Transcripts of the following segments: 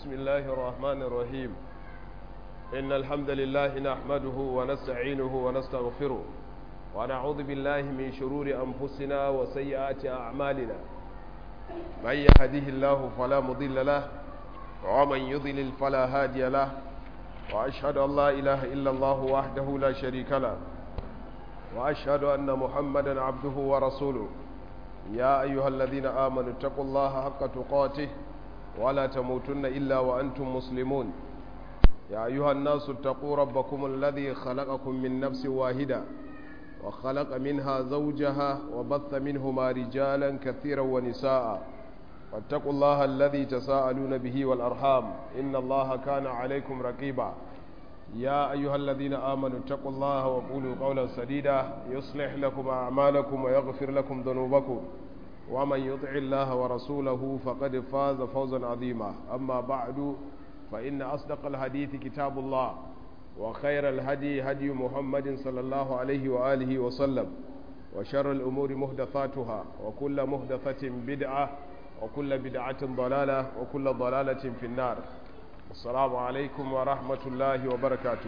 بسم الله الرحمن الرحيم إن الحمد لله نحمده ونستعينه ونستغفره ونعوذ بالله من شرور أنفسنا وسيئات أعمالنا من يهده الله فلا مضل له ومن يضلل فلا هادي له وأشهد أن لا إله إلا الله وحده لا شريك له وأشهد أن محمدا عبده ورسوله يا أيها الذين آمنوا اتقوا الله حق تقاته ولا تموتن إلا وأنتم مسلمون يا أيها الناس اتقوا ربكم الذي خلقكم من نفس واحدة وخلق منها زوجها وبث منهما رجالا كثيرا ونساء واتقوا الله الذي تساءلون به والأرحام إن الله كان عليكم رقيبا يا أيها الذين آمنوا اتقوا الله وقولوا قولا سديدا يصلح لكم أعمالكم ويغفر لكم ذنوبكم ومن يطع الله ورسوله فقد فاز فوزا عظيما أما بعد فإن أصدق الحديث كتاب الله وخير الهدي هدي محمد صلى الله عليه وآله وسلم وشر الأمور مهدثاتها وكل مهدثة بدعة وكل بدعة ضلالة وكل ضلالة في النار السلام عليكم ورحمة الله وبركاته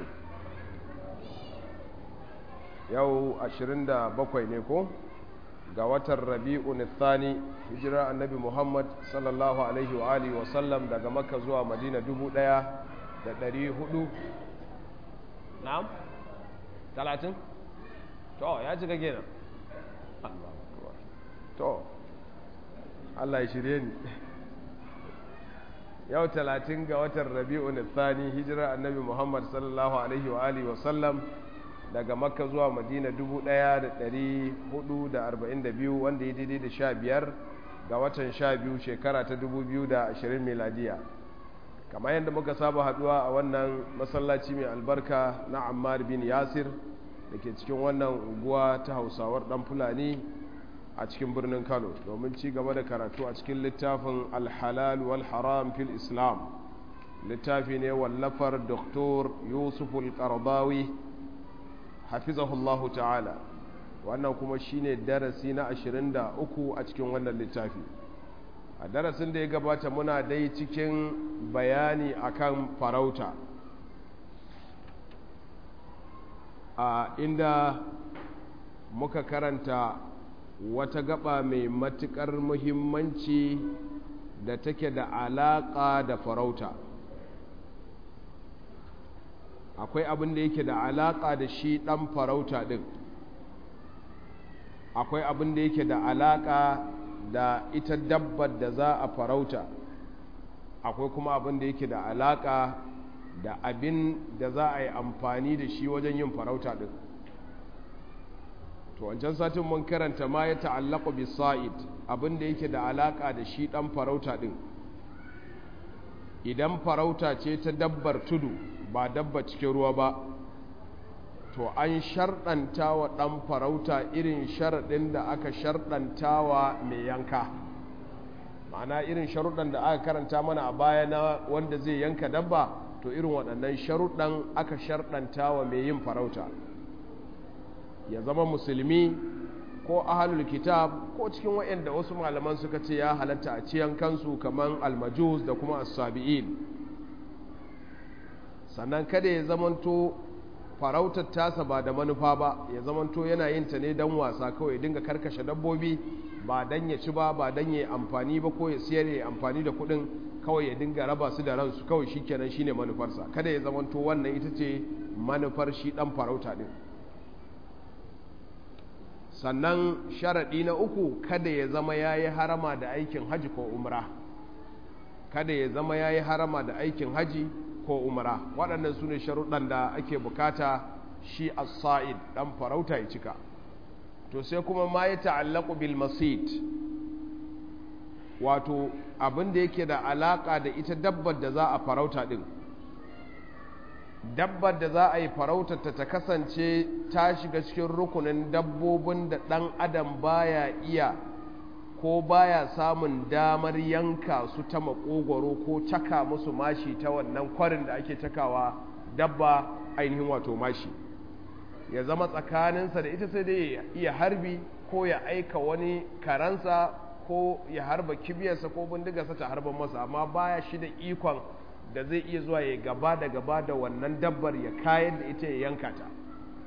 يو أشرين دا بقوي نيكو ga watan rabi'un thani hijira annabi muhammad sallallahu alaihi wa alihi wa sallam daga makka zuwa madina dubu daya da dari hudu na'am talatin to ya cika kenan to allah ya shirye ni yau talatin ga watan rabi'un thani hijira annabi muhammad sallallahu alaihi wa alihi wa sallam daga makka zuwa madina 1442 wanda ya daidai da sha biyar ga watan sha biyu shekara ta 2020 miladiya kamar yadda muka saba haduwa a wannan masallaci mai albarka na ammar bin yasir da ke cikin wannan unguwa ta hausawar dan fulani a cikin birnin kano domin ci gaba da karatu a cikin littafin alhalal wal haram fil islam littafi ne wallafar doktor yusuf al-qardawi hafizahullahu ta'ala wannan kuma shine darasi na 23 a cikin wannan littafi a darasin da ya gabata muna dai cikin bayani akan farauta a inda muka karanta wata gaba mai matukar muhimmanci da take da alaka da farauta akwai abin da yake da alaƙa da shi ɗan farauta ɗin akwai abin da yake da alaƙa da ita dabbar da za a farauta akwai kuma abin da yake da alaƙa da abin da za a yi amfani da shi wajen yin farauta ɗin to wancan satin mun karanta ma ya ta'allaqa bi sa'id abin da yake da alaƙa da shi ɗan farauta ɗin idan farauta ce ta dabbar tudu ba dabba cikin ruwa ba to an sharɗanta wa ɗan farauta irin sharaɗin da aka sharɗanta wa mai yanka ma'ana irin sharuɗan da aka karanta mana a baya na wanda zai yanka dabba to irin waɗannan sharuɗan aka sharɗanta wa mai yin farauta ya zama musulmi ko ahalul kitab ko cikin waɗanda wasu malaman suka ce ya halatta a ciyan kansu kamar almajus da kuma as-sabi'in sannan kada ya zamanto farautar tasa ba da manufa ba ya zamanto yana yin ta ne don wasa kawai dinga karkashe dabbobi ba don ya ci ba ba don ya amfani ba ko ya siyar ya amfani da kuɗin kawai ya dinga raba su da ransu kawai shi kenan shine manufarsa kada ya zamanto wannan ita ce manufar shi ɗan farauta ɗin sannan sharaɗi na uku kada ya zama ya yi harama da aikin haji ko umra kada ya zama ya yi harama da aikin haji ko umara waɗannan su ne sharuɗan da ake bukata shi as-sa'id ɗan farauta ya cika to sai kuma ma ya ta'allaku bil masid wato abin da yake da alaƙa da ita dabbar da za a farauta ɗin dabbar da za a yi farautarta ta kasance ta shiga cikin rukunin dabbobin da ɗan adam baya iya ko baya samun damar yanka su ta makogwaro ko caka musu mashi ta wannan kwarin da ake cakawa dabba ainihin wato mashi ya zama tsakaninsa da ita sai dai ya iya harbi ko ya aika wani karansa ko ya harba kibiyarsa ko bindigarsa ta harban masa amma baya shi da ikon da zai iya zuwa ya gaba da gaba da wannan dabbar ya kayan da ita ya yanka ta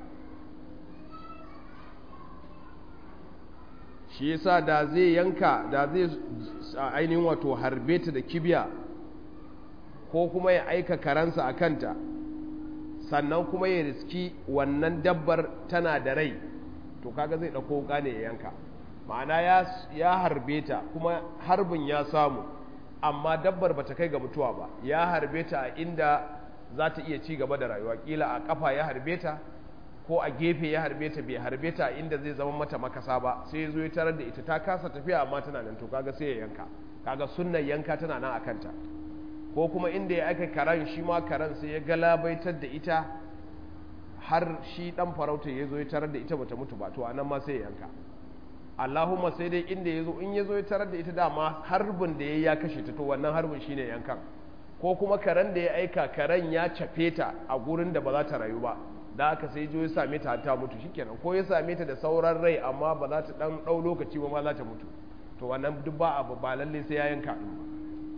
shi yasa da zai yanka da zai ainihin wato harbe ta da kibiya ko kuma ya aika karansa a kanta sannan kuma ya riski wannan dabbar tana da rai to kaga zai ɗauko wuka ne ya yanka ma'ana ya harbe ta kuma harbin ya samu amma dabbar bata kai ga mutuwa ba ya harbe ta a inda za ta iya ci gaba da rayuwa kila a kafa ya harbe ta ko a gefe ya harbe ta bai harbe ta a inda zai zama mata makasa ba sai ya zo ya tarar da ita ta kasa tafiya amma tana nan to kaga sai ya yanka kaga sunnan yanka tana nan a kanta ko kuma inda ya aka karan shi ma karan sai ya galabaitar da ita har shi dan farauta ya zo ya tarar da ita bata mutu ba to anan ma sai ya yanka Allahumma sai dai inda ya zo in ya zo ya tarar da ita dama harbin da ya ya kashe ta to wannan harbin shine yankan ko kuma karen da ya aika karen ya cafe ta a gurin da ba za ta rayu ba da aka sai jo ya same ta ta mutu shikenan ko ya same ta da sauran rai amma ba za ta dan dau lokaci ba ma za ta mutu to wannan duk ba abu ba lalle sai ya yanka din ba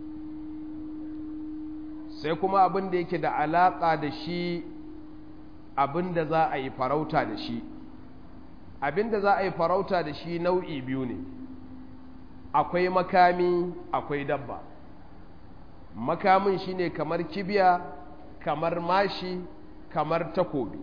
sai kuma abin da yake da alaka da shi abin da za a yi farauta da shi abin da za a yi farauta da shi nau'i biyu ne akwai makami akwai dabba makamin shine kamar kibiya kamar mashi kamar takobi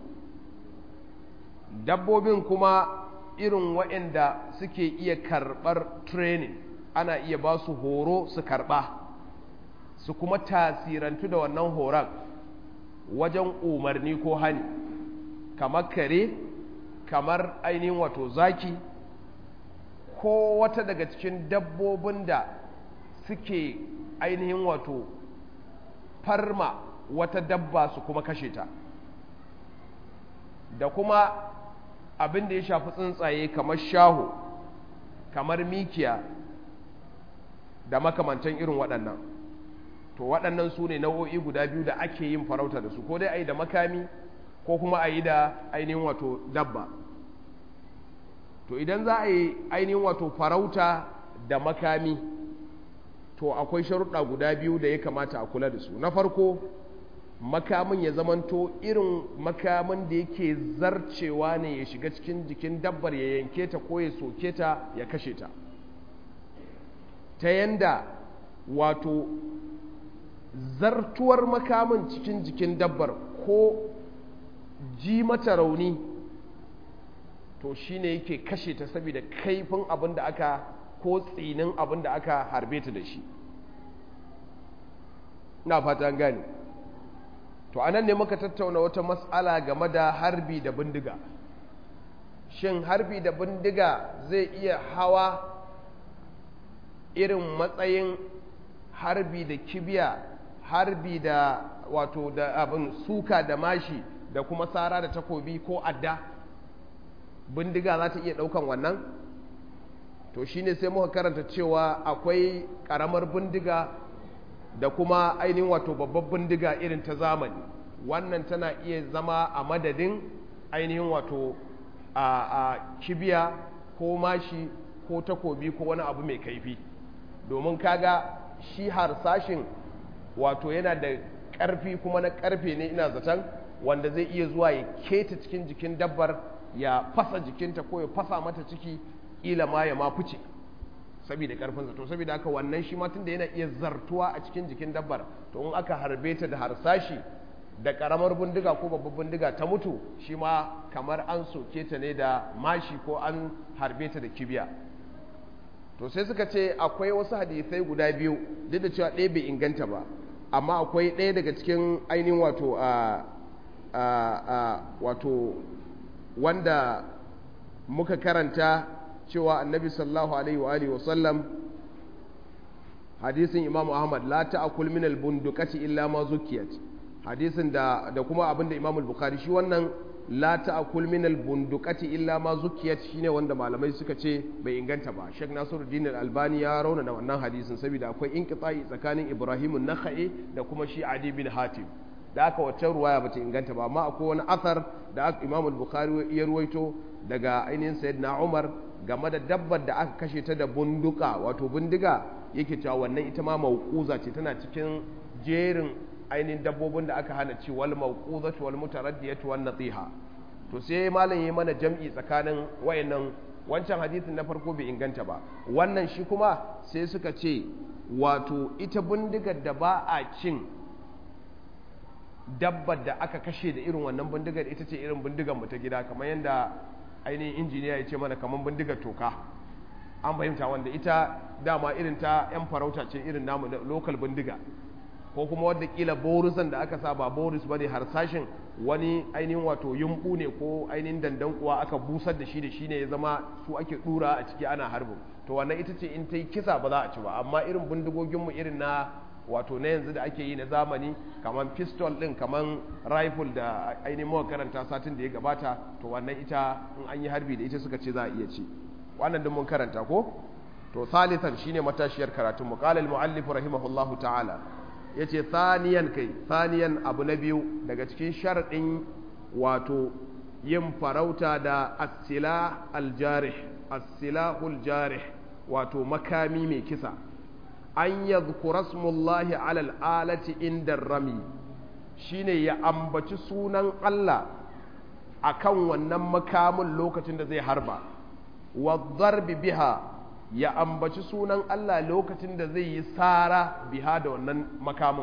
dabbobin kuma irin waɗanda suke iya karɓar training ana iya ba su horo su karɓa su kuma tasirantu da wannan horon wajen umarni ko hani kamar kare kamar ainihin wato zaki ko wata daga cikin dabbobin da suke ainihin wato farma wata dabba su kuma kashe ta da kuma abin da ya shafi tsuntsaye kamar shaho kamar mikiya da makamantan irin waɗannan to waɗannan su ne nau'o'i guda biyu da ake yin farauta da su ko dai a yi da makami ko kuma a yi da ainihin wato dabba to idan za a yi ainihin wato farauta da makami to akwai sharuɗa guda biyu da ya kamata a kula da su na farko makamin ya zamanto irin makamin da yake zarcewa ne ya shiga cikin jikin dabbar ya yanke ta ko ya soke ta ya kashe ta ta yanda wato zartuwar makamin cikin jikin dabbar ko ji mata rauni to shine yake kashe ta saboda kaifin abin da aka ko tsinin abin da aka harbe ta da shi na fata gane to anan ne muka tattauna wata matsala game da harbi da bindiga shin harbi da bindiga zai iya hawa irin matsayin harbi da kibiya harbi da wato da abin suka da mashi da kuma tsara da takobi ko adda bindiga za ta iya ɗaukan wannan to shine sai muka karanta cewa akwai ƙaramar bindiga da kuma ainihin wato babbar bindiga irin ta zamani wannan tana iya zama a madadin ainihin wato a, a kibiya ko mashi ko takobi ko wani abu mai kaifi domin kaga shi harsashin wato yana da ƙarfi kuma na ƙarfe ne ina zaton wanda zai iya zuwa ya keta cikin jikin dabbar ya fasa jikinta ko ya fasa mata ciki ila ma ya ma fice saboda karfinsa to saboda haka wannan shi ma tunda yana iya zartuwa a cikin jikin dabbar to in aka harbe ta da harsashi da karamar bindiga ko babbar bindiga ta mutu shi ma kamar an soke ta ne da mashi ko an harbe ta da kibiya to sai suka ce akwai wasu hadisai guda biyu duk da cewa ɗaya bai inganta ba amma akwai ɗaya daga cikin ainihin wato a wato wanda muka karanta cewa annabi sallallahu alaihi wa alihi wasallam hadisin imam ahmad la ta'kul min al-bunduqati illa ma zukiyat hadisin da da kuma abinda imam al-bukhari shi wannan la ta'kul min al-bunduqati illa ma zukiyat shine wanda malamai suka ce bai inganta ba Sheikh Nasiruddin al-Albani ya rauna da wannan hadisin saboda akwai inqita'i tsakanin Ibrahim an-Nakhai da kuma shi Adi bin Hatim da aka wacce ruwaya bata inganta ba amma akwai wani athar da Imam al-Bukhari ya ruwaito daga ainihin Sayyidina Umar game da dabbar da aka kashe ta da bunduka wato bindiga yake cewa wannan ita ma mauquza ce tana cikin jerin ainihin dabbobin da aka hana ci wal mawqudatu wal mutaraddiyatu wan natiha to sai malam yayi mana jam'i tsakanin wayannan wancan hadisin na farko bai inganta ba wannan shi kuma sai suka ce wato ita bindigar da ba a cin dabbar da aka kashe da irin wannan bindigar ita ce irin bindigar mu ta gida kamar yadda ainihin injiniya ya ce mana kamar bindigar toka an fahimta wanda ita dama irin ta 'yan farauta ce irin namu na lokal bindiga ko kuma wadda kila borusan da aka sa ba borus ba ne harsashin wani ainihin wato yumbu ne ko ainihin dandan kuwa aka busar da shi da shi ne ya zama su ake dura a ciki ana harbin to wannan ita ce in ta yi kisa ba za a ci ba amma irin bindigoginmu irin na wato na yanzu da ake yi na zamani kamar pistol din kamar rifle da ainihin mawa karanta satin da ya gabata to wannan ita in an yi harbi da ita suka ce za a iya ci wannan din mun karanta ko to salisan shine matashiyar karatun mu qala al muallif rahimahullahu ta'ala yace thaniyan kai thaniyan abu na biyu daga cikin sharadin wato yin farauta da as-silah al-jarih as-silahul jarih wato makami mai kisa an yadhkura smullahi ala al-alati inda rami shine ya ambaci sunan Allah akan wannan makamin lokacin da zai harba wa darbi biha ya ambaci sunan Allah lokacin da zai yi tsara biha da wannan makamin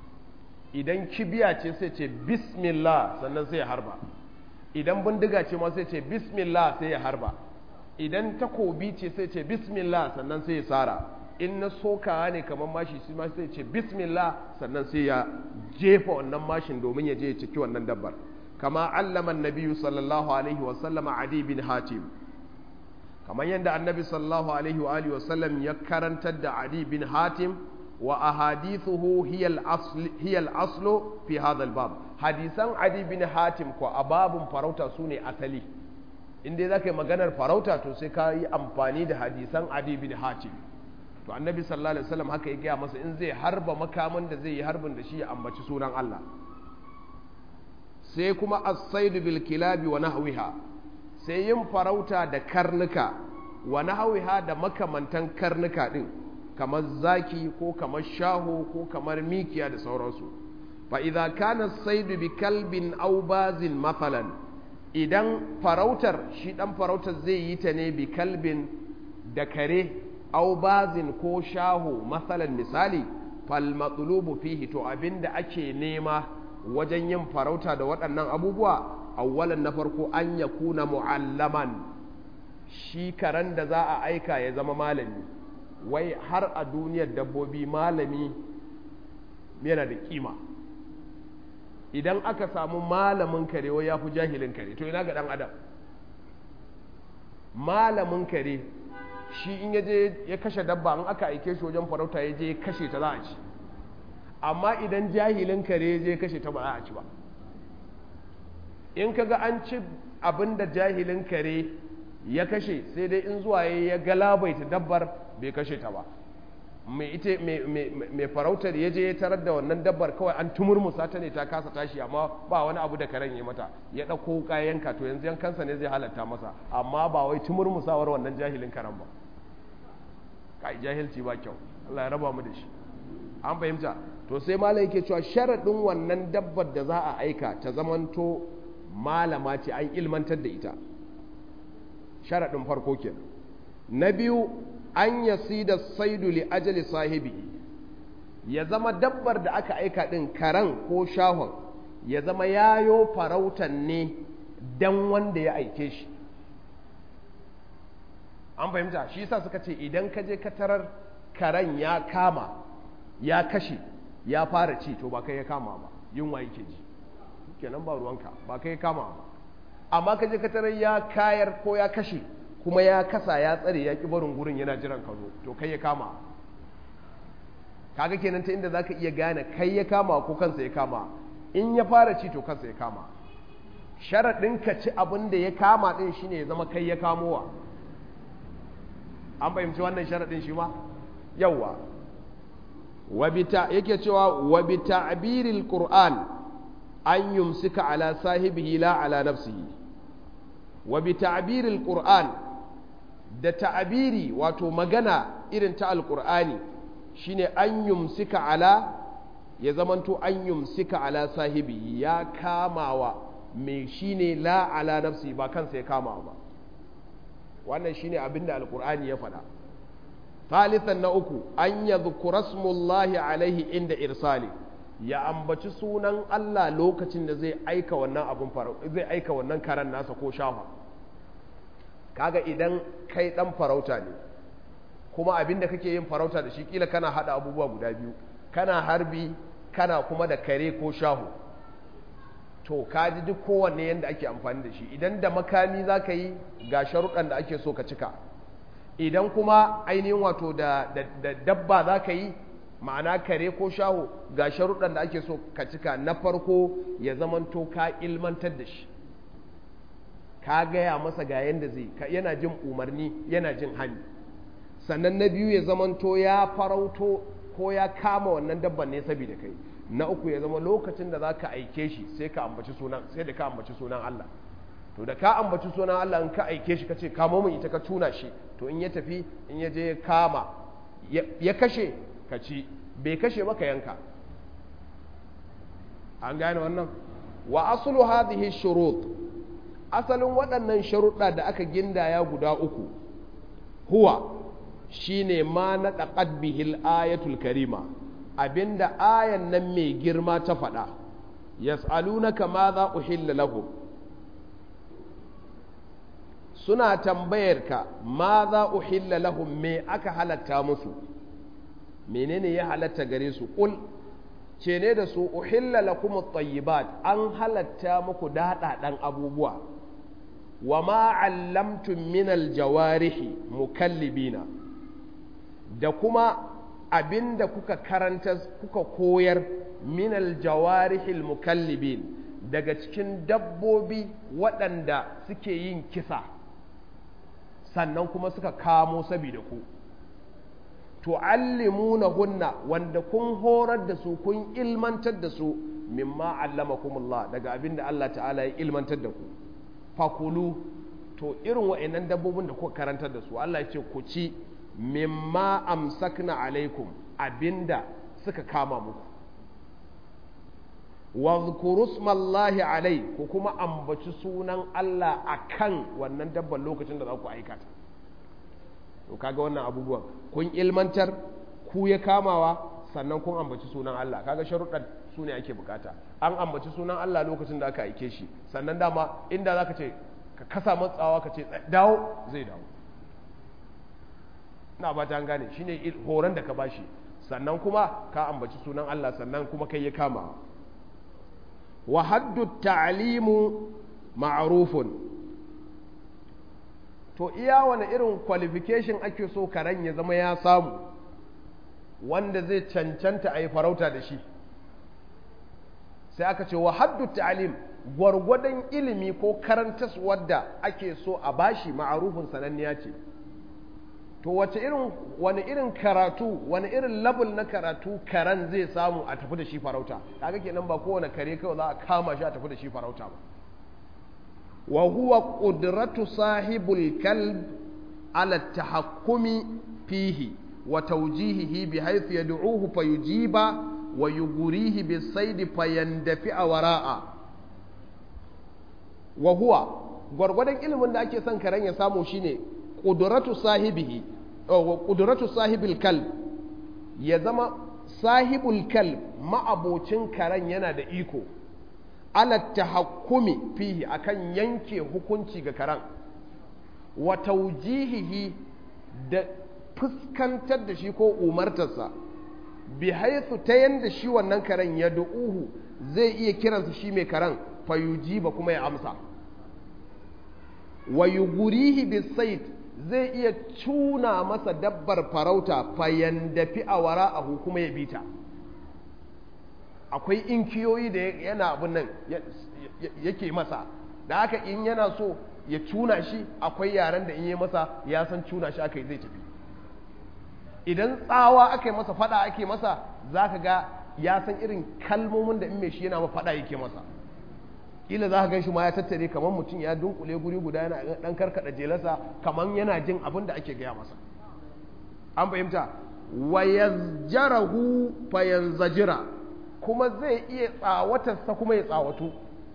idan kibiya ce sai ce bismillah sannan sai ya harba idan bindiga ce ma sai ce bismillah sai ya harba idan takobi ce sai ce bismillah sannan sai ya tsara in na sokawa ne kamar mashi shi ma sai ce bismillah sannan sai ya jefa wannan mashin domin ya je ya ciki wannan dabbar kama allama nabiyu sallallahu alaihi wasallama adi bin hatim kamar yadda annabi sallallahu alaihi wa alihi wasallam ya karantar da adi bin hatim wa ahadithuhu hiya al-aslu fi hadha al-bab hadisan adi bin hatim ko ababun farauta sune asali inda zaka yi maganar farauta to sai ka yi amfani da hadisan adi bin hatim to annabi sallallahu alaihi wasallam haka ya gaya masa in zai harba makaman da zai yi harbin da shi ya ambaci sunan Allah sai kuma as-saidu bil kilabi wa nahwiha sai yin farauta da karnuka wa nahwiha da makamantan karnuka din kamar zaki ko kamar shaho ko kamar mikiya da sauransu fa idza kana as-saidu bi kalbin aw bazin mathalan idan farautar shi dan farautar zai yi ta ne bi kalbin da kare aw bazin ko shaho mathalan misali fal matlubu fihi to abinda ake nema wajen yin farauta da waɗannan abubuwa awwalan na farko an ya kuna mu'allaman shi karen da za a aika ya zama malami wai har a duniyar dabbobi malami yana da kima idan aka samu malamin kare wai ya fi jahilin kare to ina ga ɗan adam malamin kare shi in ya je ya kashe dabba in aka aike shi wajen farauta ya je kashe ta za a ci amma idan jahilin kare je kashe ta ba za a ci ba in kaga an ci abin da jahilin kare ya kashe sai dai in zuwa ya galabaita dabbar bai kashe ta ba mai ita mai farautar ya je ya tarar da wannan dabbar kawai an tumurmusa ta ne ta kasa tashi amma ba wani abu da karen ya mata ya ɗauko kayanka to yanzu yankansa ne zai halatta masa amma ba wai tumurmusawar wannan jahilin karen ba kai jahilci ba kyau Allah ya raba mu da shi an fahimta to sai malam yake cewa sharaɗin wannan dabbar da za a aika ta zamanto malama ce an ilmantar da ita sharaɗin farko kenan na biyu an yasi da saidu li ajali sahibi ya zama dabbar da aka aika ɗin karan ko shahon ya zama yayo farautan ne dan wanda ya aike shi an fahimta shi yasa suka ce idan ka je ka tarar karen ya kama ya kashe ya fara ci to ba kai ya kama ba yunwa yake ji kenan ba ruwanka ba kai ya kama ba amma ka je ka tarar ya kayar ko ya kashe kuma ya kasa ya tsare ya ki barin gurin yana jiran ka zo to kai ya kama kaga kenan ta inda zaka iya gane kai ya kama ko kansa ya kama in ya fara ci to kansa ya kama sharaɗin ka ci abin da ya kama ɗin shine ya zama kai ya kamowa an fahimci wannan sharaɗin shi ma yawwa yake cewa wa bi ta'biril qur'an an yumsika ala sahibihi la ala nafsihi wa bi ta'biril qur'an da ta'abiri wato magana irin ta alqur'ani shine an yumsika ala ya zamanto an yumsika ala sahibi ya kamawa mai shine la ala nafsi ba kansa ya kamawa ba wannan shine abinda alkur'ani ya faɗa thalithan na uku an yadhkura smullahi alaihi inda irsali ya ambaci sunan Allah lokacin da zai aika wannan abun zai aika wannan karan nasa ko shafa kaga idan kai dan farauta ne kuma abin da kake yin farauta da shi kila kana hada abubuwa guda biyu kana harbi kana kuma da kare ko shahu to ka ji duk kowanne yadda ake amfani da shi idan da makami za ka yi ga sharuɗan da ake so ka cika idan kuma ainihin wato da, dabba za ka yi ma'ana kare ko shahu ga sharuɗan da ake so ka cika na farko ya zamanto ka ilmantar da shi ka gaya masa ga yadda zai yana jin umarni yana jin hani sannan na biyu ya zamanto ya farauto ko ya kama wannan dabban ne saboda kai na uku ya zama lokacin da za ka aike shi sai ka ambaci sunan sai da ka ambaci sunan Allah to da ka ambaci sunan Allah in ka aike shi ka ce kamo min ita ka tuna shi to in ya tafi in ya je ya kama ya kashe ka ci bai kashe maka yanka an gane wannan wa aslu hadhihi shurut asalin waɗannan sharuɗa da aka gindaya guda uku huwa shine ma na ɗaƙad bihil ayatul karima abinda ayan nan mai girma ta faɗa yas'alunaka ma za uhilla lahum suna tambayar ka ma za uhilla lahum me aka halatta musu menene ya halatta gare su ƙul ce ne da su uhilla lakum at-tayyibat an halatta muku daɗaɗan abubuwa wa ma 'allamtum min al-jawarihi mukallibina da kuma abinda kuka karanta kuka koyar min al-jawarihi al-mukallibin daga cikin dabbobi waɗanda suke yin kisa sannan kuma suka kamo saboda ku tu'allimuna hunna wanda kun horar da su kun ilmantar da su mimma allamakumullah daga abinda Allah ta'ala ya ilmantar da ku fakulu to irin wa'annan dabbobin da kuka karantar da su Allah ya ce ku ci mimma amsakna alaikum abinda suka kama muku wa zkuru smallahi alai ku kuma ambaci sunan Allah akan wannan dabban lokacin da za ku aikata to kaga wannan abubuwan kun ilmantar ku ya kamawa sannan kun ambaci sunan Allah kaga sharuɗan su ne ake bukata an ambaci sunan Allah lokacin da aka aike shi sannan dama inda zaka ce ka kasa matsawa ka ce dawo zai dawo na ba ta gane shine horon da ka bashi sannan kuma ka ambaci sunan Allah sannan kuma kai ya kama wa haddu ta'limu ma'rufun to iya wani irin qualification ake so karen ya zama ya samu wanda zai cancanta a yi farauta da shi sai aka ce wa haddu ta'lim gwargwadon ilimi ko karantas wadda ake so a bashi ma'arufin sananniya ce to wace irin wani irin karatu wani irin level na karatu karen zai samu a tafi da shi farauta kaga kenan ba kowane kare kawai za a kama shi a tafi da shi farauta ba wa huwa qudratu sahibul kalb ala tahakkumi fihi wa tawjihihi bi haythu yad'uhu fayujiba wa yughrihi bis-sayd fayandafi'a wara'a wa huwa gwargwadon ilimin da ake son karen ya samu shine qudratu sahibihi wa qudratu sahibil kalb ya zama sahibul kalb ma'abocin karen yana da iko ala tahakkumi fihi akan yanke hukunci ga karan wa taujihihi da fuskantar da shi ko umartarsa bi haithu ta yanda shi wannan karen ya du'uhu zai iya kiransa shi mai karen fayujiba kuma ya amsa wa yugurihi bisait zai iya cuna masa dabbar farauta fayandafi a wara'ahu kuma ya bita akwai inkiyoyi da yana abin nan yake masa da haka in yana so ya cuna shi akwai yaren da in yi masa ya san cuna shi aka yi zai tafi idan tsawa aka yi masa fada ake masa za ka ga ya san irin kalmomin da in mai shi yana ma fada yake masa ila za ka gan shi ma ya tattare kamar mutum ya dunkule guri guda yana dan karkada jelarsa kamar yana jin abin da ake gaya masa an fahimta wa yazjarahu fayanzajira kuma zai iya tsawatarsa kuma ya tsawatu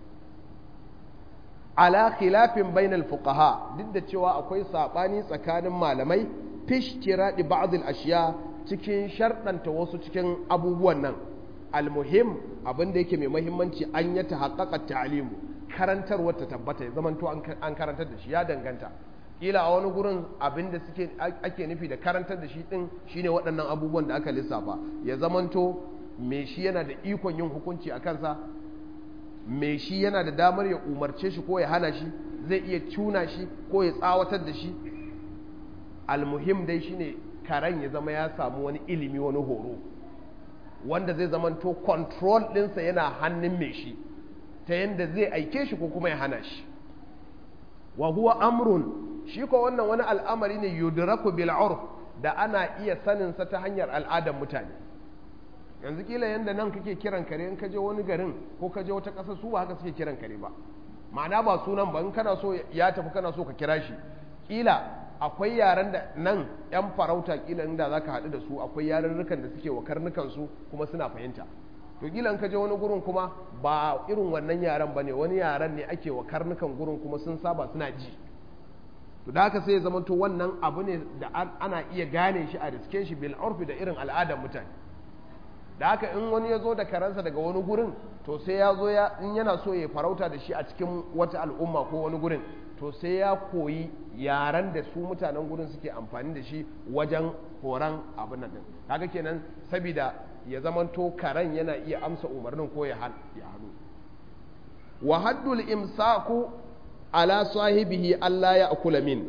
ala khilafin bainal fuqaha duk da cewa akwai sabani tsakanin malamai fishtiradi ba'd al-ashiya cikin sharɗanta wasu cikin abubuwan nan almuhim abin da yake mai mahimmanci an ya ta haƙaƙa ta'alimu karantarwar ta tabbata ya zamanto an karantar da shi ya danganta kila a wani gurin abin da suke ake nufi da karantar da shi din shine waɗannan abubuwan da aka lissafa ya zamanto me shi yana da ikon yin hukunci a kansa me shi yana da damar ya umarce shi ko ya hana shi zai iya cuna shi ko ya tsawatar da shi almuhim dai shine karen ya zama ya samu wani ilimi wani horo wanda zai zamanto control ɗinsa yana hannun mai shi ta yadda zai aike shi ko kuma ya hana shi wa huwa amrun shi ko wannan wani al'amari ne yudraku bil urf da ana iya sanin sa ta hanyar al'adar mutane yanzu kila yanda nan kake kiran kare in kaje wani garin ko kaje wata ƙasa su ba haka suke kiran kare ba ma'ana ba sunan ba in kana so ya tafi kana so ka kira shi kila akwai yaren da nan yan farauta kila inda zaka haɗu da su akwai yarurrukan da suke wa karnukan su kuma suna fahimta to kila in ka je wani gurin kuma ba irin wannan yaren bane wani yaren ne ake wa karnukan gurin kuma sun saba suna ji to da haka sai ya zama to wannan abu ne da ana iya gane shi a riske shi bil urfi da irin al'adar mutane da haka in wani ya zo da karansa daga wani gurin to sai ya zo ya in yana so ya farauta da shi a cikin wata al'umma ko wani gurin to sai ya koyi yaren da su mutanen gurin suke amfani da shi wajen horon abin nan din kaga kenan saboda ya zamanto karen yana iya amsa umarnin ko ya hannu wa haddul imsaku ala sahibihi Allah ya akula min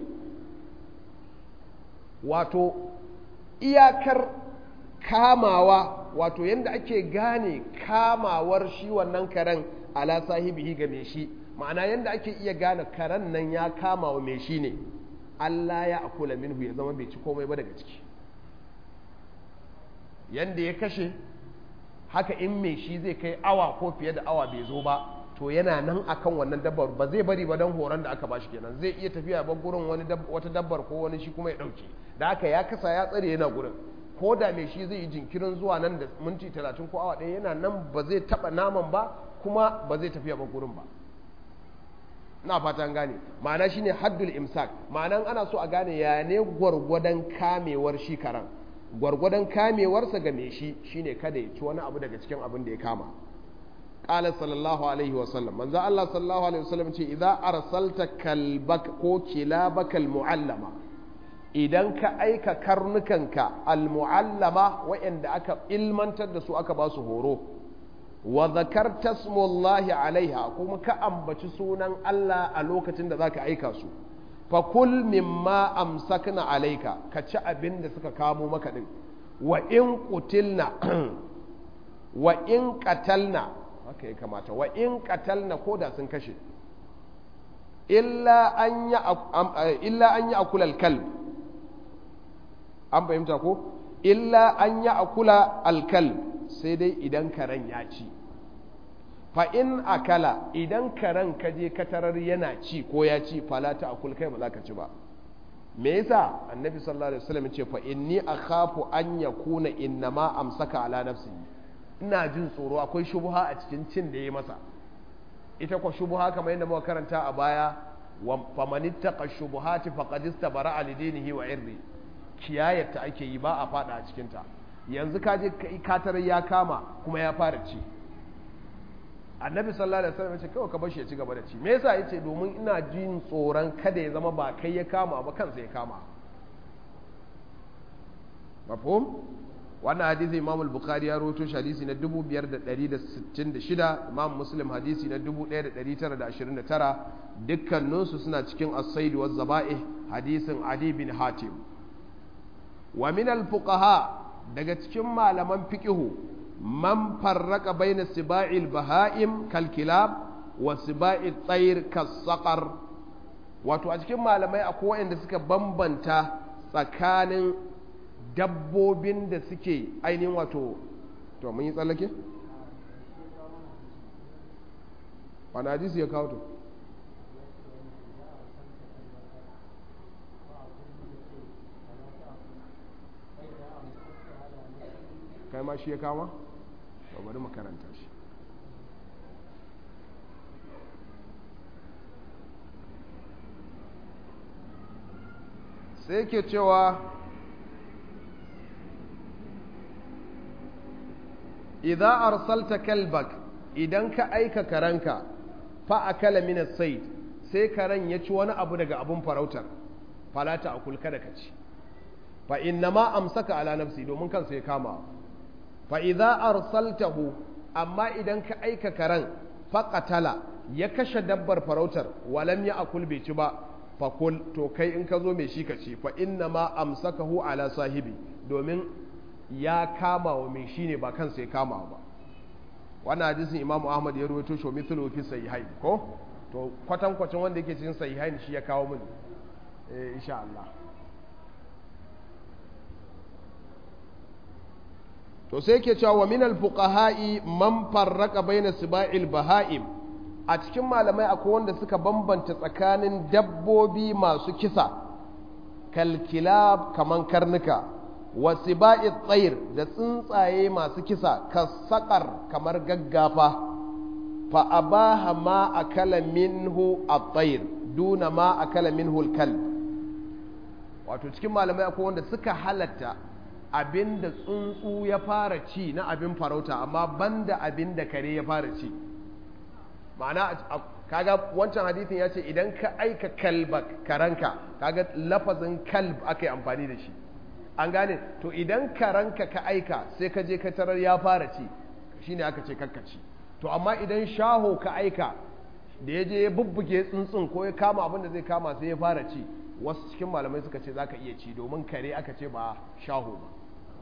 wato iyakar kamawa wato yadda ake gane kamawar shi wannan karen ala sahibihi ga mai shi ma'ana yadda ake iya gane karen nan ya kama wa mai shi ne Allah ya akula minhu ya zama bai ci komai ba daga ciki yadda ya kashe haka in mai shi zai kai awa ko fiye da awa bai zo ba to yana nan akan wannan dabbar ba zai bari ba don horon da aka bashi kenan zai iya tafiya ba gurin wani wata dabbar ko wani shi kuma ya dauke da haka ya kasa ya tsare yana gurin ko da mai shi zai yi jinkirin zuwa nan da minti talatin ko awa ɗaya yana nan ba zai taɓa naman ba kuma ba zai tafiya ba gurin ba na fatan gane ma'ana shine haddul imsak ma'anan ana so a gane ya ne gwargwadon kamewar shi karan gwargwadon kamewarsa ga mai shi shine kada ya ci wani abu daga cikin abin da ya kama qala sallallahu alaihi wa sallam manzo Allah sallallahu alaihi wa sallam ce idza arsalta kalbak ko kilabaka almuallama idan ka aika karnukanka almuallama waɗanda aka ilmantar da su aka ba su horo wa zakarta smullahi alaiha kuma ka ambaci sunan Allah a lokacin da zaka aika su fa kul mimma amsakna alaika ka ci abin da suka kamo maka din wa in qutilna wa in qatalna haka ya kamata wa in qatalna ko da sun kashe illa an ya illa an ya akula alkalb an fahimta ko illa an ya akula alkalb sai dai idan karen ya ci fa in akala idan karen ka je katarar yana ci ko ya ci fala ta akul kai ba za ka ci ba me yasa annabi sallallahu alaihi wasallam ce fa inni akhafu an yakuna innama amsaka ala nafsi ina jin tsoro akwai shubha a cikin cin da yayi masa ita ko shubha kamar yadda muka karanta a baya wa famanittaqa shubuhati faqad istabara li dinihi wa irdi kiyayar ta ake yi ba a fada a cikin ta yanzu ka je katarar ya kama kuma ya fara ci annabi sallallahu alaihi wasallam ce kawai ka bar shi ya ci gaba da ci me yasa yace domin ina jin tsoron kada ya zama ba kai ya kama ba kansa ya kama mafhum wannan hadisi imam al-bukhari ya rawaito shi hadisi na 5166 imam muslim hadisi na 1929 dukkaninsu suna cikin as-said wa zaba'ih hadisin adi bin hatim wa min al-fuqaha daga cikin malaman fiqihu man farraka baina siba'il baha'im kal kilab wa siba'il tsayir kasaqar wato a cikin malamai akwai waɗanda suka bambanta tsakanin dabbobin da suke ainihin wato to mun yi tsallake? wani hadisi ya kawo to kai ma shi ya kama? to bari mu karanta shi sai ke cewa idan arsalta kalbak idan ka aika karanka fa akala min as-sayd sai karen ya ci wani abu daga abun farautar falata akul kada ka ci fa inna ma amsaka ala nafsi domin kansa ya kama fa idza arsaltahu amma idan ka aika karen fa qatala ya kashe dabbar farautar walam ya akul bai ci ba fa kul to kai in ka zo mai shi ka ci fa inna ma amsakahu ala sahibi domin ya kama wa mai shi ne ba kansa ya kama ba wannan hadisin imamu ahmad ya rawaito shi mithlu fi sahihain ko to kwatankwacin wanda yake cikin sahihain shi ya kawo mini eh insha Allah to sai yake cewa wa minal fuqaha'i man farraqa baina siba'il baha'im a cikin malamai akwai wanda suka bambanta tsakanin dabbobi masu kisa kalkilab kaman karnuka wa siba'i tsayir da tsuntsaye masu kisa kasakar kamar gaggafa fa abaha ma akala minhu at-tayr duna ma akala minhu al-kalb wato cikin malamai akwai wanda suka halatta abin da tsuntsu ya fara ci na abin farauta amma banda abin da kare ya fara ci ma'ana kaga wancan hadithin ya ce idan ka aika kalbak karanka kaga lafazin kalb aka yi amfani da shi an gane to idan karanka ka aika sai ka je ka tarar ya fara ci shine aka ce kakkaci to amma idan shaho ka aika da ya je ya bubbuge tsuntsun ko ya kama abin da zai kama sai ya fara ci wasu cikin malamai suka ce zaka iya ci domin kare aka ce ba shaho ba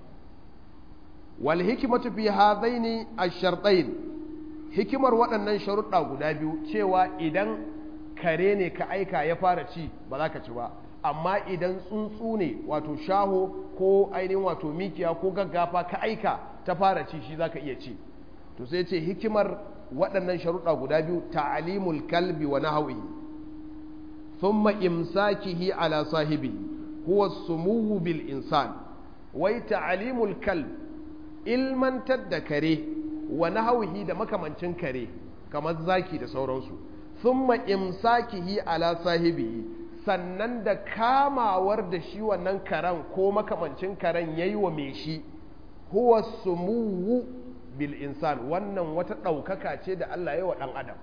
wal hikmatu fi hadaini ash-shartayn hikimar waɗannan sharuɗa guda biyu cewa idan kare ne ka aika ya fara ci ba za ka ci ba amma idan tsuntsu ne wato shaho ko ainihin wato mikiya ko gaggafa ka aika ta fara ci shi za ka iya ci to sai ce hikimar waɗannan sharuɗa guda biyu ta'alimul kalbi wa nahawihi thumma imsakihi ala sahibi huwa sumuhu bil insan wai ta'alimul kalb ilmantar da kare wa nahawihi da makamancin kare kamar zaki da sauransu thumma imsakihi ala sahibi sannan da kamawar da shi wannan karen ko makamancin karen yayi wa mai shi huwa sumuhu bil insan wannan wata ɗaukaka ce da Allah ya wa ɗan adam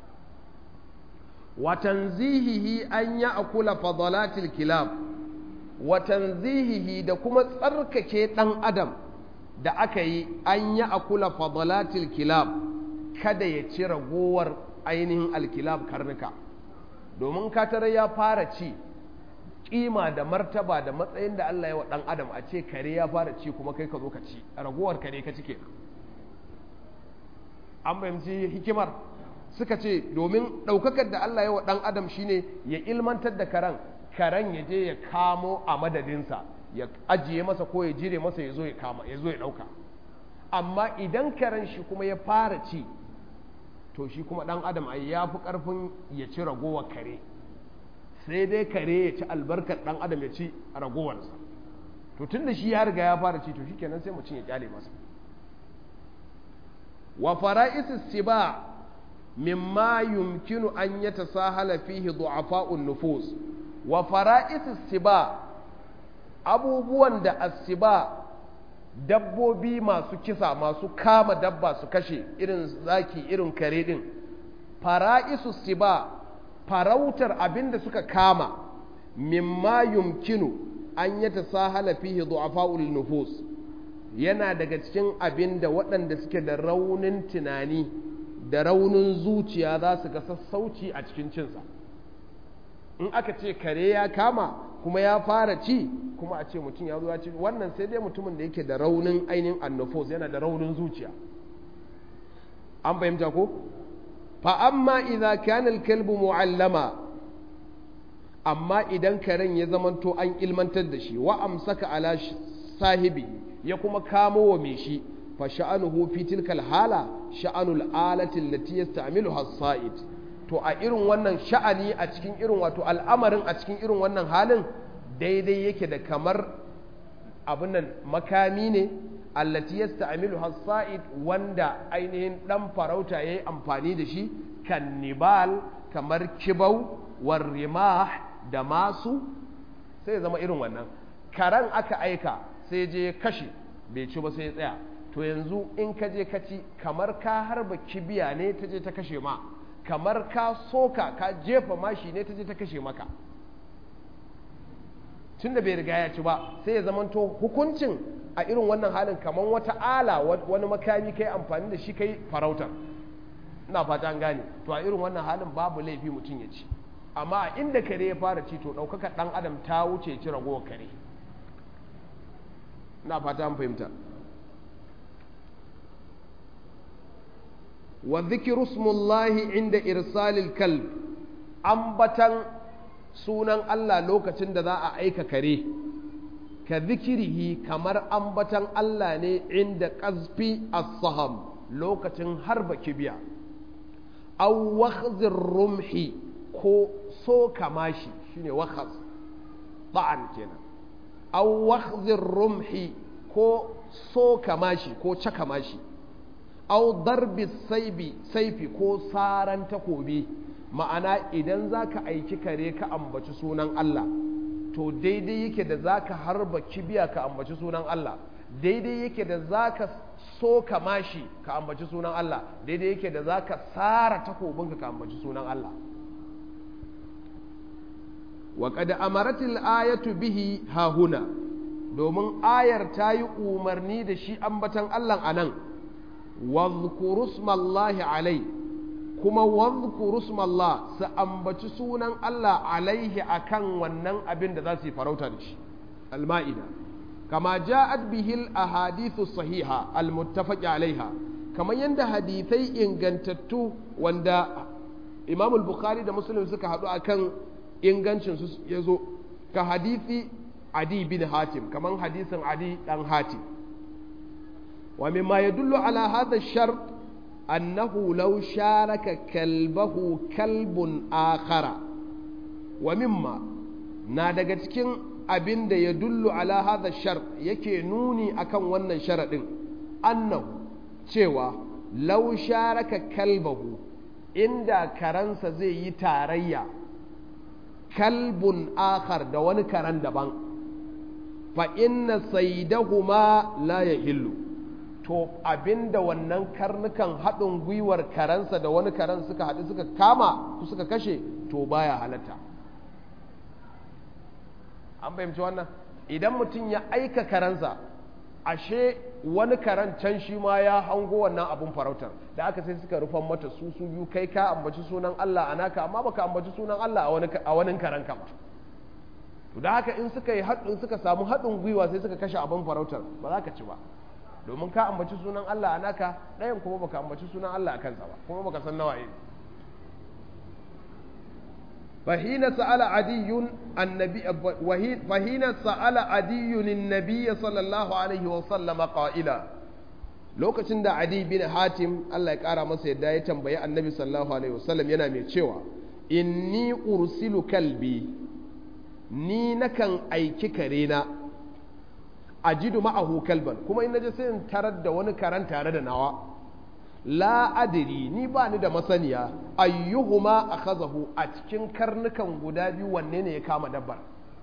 wa tanzihihi an ya akula fadalatil kilab wa tanzihihi da kuma tsarkake ɗan adam da aka yi an ya akula fadalatil kilab kada ya ci ragowar ainihin alkilab karnuka domin katare ya fara ci kima da martaba da matsayin da Allah ya wa ɗan adam a ce kare ya fara ci kuma kai ka zo ka ci ragowar kare ka cike an fahimci hikimar suka ce domin ɗaukakar da Allah ya wa ɗan adam shine ya ilmantar da karen karen ya je ya kamo a madadinsa ya ajiye masa ko ya jire masa ya zo ya kama ya zo ya ɗauka amma idan karen shi kuma ya fara ci to shi kuma ɗan adam ai ya fi ƙarfin ya ci ragowar kare sai dai kare ya ci albarkar ɗan adam ya ci ragowarsa to tun da shi ya riga ya fara ci to shi kenan sai mutum ya kyale masa wa fara'is siba mimma yumkinu an yatasahala fihi du'afa'un nufus wa fara'is siba abubuwan da asiba dabbobi masu kisa masu kama dabba su kashe irin zaki irin kare din fara'isu siba farautar abinda suka kama mimma yumkinu an yatasahala fihi du'afa'ul nufus yana daga cikin abin da waɗanda suke da raunin tunani da raunin zuciya za su ga sassauci a cikin cinsa in aka ce kare ya kama kuma ya fara ci kuma a ce mutum ya zo ya ci wannan sai dai mutumin da yake da raunin ainihin annufos yana da raunin zuciya an fahimta ko fa amma idza kana al-kalbu mu'allama amma idan karen ya zamanto an ilmantar da shi wa amsaka ala sahibi ya kuma kamo wa mai shi fa sha'anuhu fi tilkal hala sha'anul alati allati yasta'miluha as-sa'id to a irin wannan sha'ani a cikin irin wato al'amarin a cikin irin wannan halin daidai yake da kamar abin nan makami ne allati yasta'milu has-sa'id wanda ainihin dan farauta yayi amfani da shi kan nibal kamar kibau war rimah da masu sai zama irin wannan karan aka aika sai je kashe bai ci ba sai ya tsaya to yanzu in ka je ka ci kamar ka harba kibiya ne ta je ta kashe ma kamar ka soka ka jefa mashi ne ta je ta kashe maka tun da bai riga ya ci ba sai ya zamanto hukuncin a irin wannan halin kamar wata ala wani makami kai amfani da shi kai farautar ina fata an gane to a irin wannan halin babu laifi mutum ya ci amma a inda kare ya fara ci to ɗaukaka ɗan adam ta wuce ci ragowar kare ina fata an fahimta wa zikiru smullahi inda irsalil kalb ambatan sunan Allah lokacin da za a aika kare ka zikirihi kamar ambatan Allah ne inda ƙazfi as-saham lokacin harba kibiya aw wakhzir rumhi ko so kamashi shine wakhaz ba'an kenan aw wakhzir rumhi ko so kamashi ko cakamashi aw darbi saibi saifi ko saran takobi ma'ana idan zaka aiki kare ka ambaci sunan Allah to daidai yake da zaka harba kibiya ka ambaci sunan Allah daidai yake da zaka so ka mashi ka ambaci sunan Allah daidai yake da zaka sara takobinka ka ambaci sunan Allah wa qad amaratil ayatu bihi hahuna domin ayar ta yi umarni da shi ambatan Allah anan wadhkuru smallahi alai kuma wadhkuru smallah su ambaci sunan Allah alaihi akan wannan abin da za su yi farauta da shi al-ma'ida kama ja'at bihil ahadithu sahiha al-muttafaq alaiha kamar yadda hadithai ingantattu wanda Imam al-Bukhari da Muslim suka haɗu akan ingancin su yazo ka hadithi Adi bin Hatim kamar hadisin Adi dan Hatim wa mimma yadullu ala hadha ash-shart annahu law sharaka kalbahu kalbun akhara wa mimma na daga cikin abin da ya dullu ala hadha shar yake nuni akan wannan sharaɗin annahu cewa law sharaka kalbahu inda karansa zai yi tarayya kalbun akhar da wani karan daban fa inna saydahuma la yahillu to abinda wannan karnukan haɗin gwiwar karansa da wani karan suka haɗu suka kama suka kashe to baya halatta an fahimci wannan idan mutum ya aika karansa ashe wani karan can shi ma ya hango wannan abun farautar da aka sai suka rufan mata su su biyu kai ka ambaci sunan Allah a naka amma baka ambaci sunan Allah a wani karan ka ba to da haka in suka yi haɗin suka samu haɗin gwiwa sai suka kashe abin farautar ba za ka ci ba domin ka ambaci sunan Allah a naka ɗayan kuma baka ambaci sunan Allah a kansa ba kuma baka san nawa ne فحين سأل عدي النبي فحين سأل عدي النبي صلى الله عليه وسلم قائلا lokacin da Adi bin Hatim Allah ya ƙara masa yadda ya tambayi Annabi sallallahu alaihi wasallam yana mai cewa inni ursilu kalbi ni nakan aiki kare na ajidu ma'ahu kalban kuma in naje sai in tarar da wani karan tare da nawa la adiri ni ba ni da masaniya ayyuhuma akhazahu a cikin karnukan guda biyu wanne ne ya kama dabbar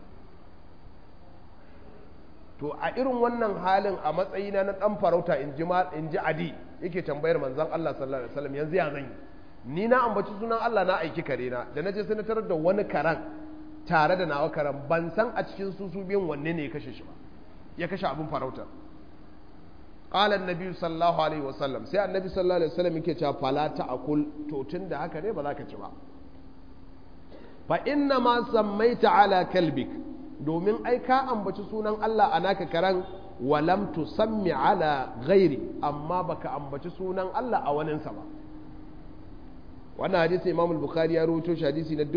to a irin wannan halin a matsayina na dan farauta in ji in ji adi yake tambayar manzon Allah sallallahu alaihi wasallam yanzu ya zan yi ni na ambaci sunan Allah na aiki kare na da naje sai na tarar da wani karan tare da nawa karan ban san a cikin su su biyun wanne ne ya kashe shi ba ya kashe abin farautar qala annabi sallallahu alaihi wasallam sai annabi sallallahu alaihi wasallam yake cewa fala ta'kul to tunda haka ne ba za ka ci ba fa inna ma sammaita ala kalbik domin ai ka ambaci sunan Allah a naka karan walam tusammi ala ghairi amma baka ambaci sunan Allah a waninsa ba wannan hadisi Imam al-Bukhari ya rawaito shi hadisi na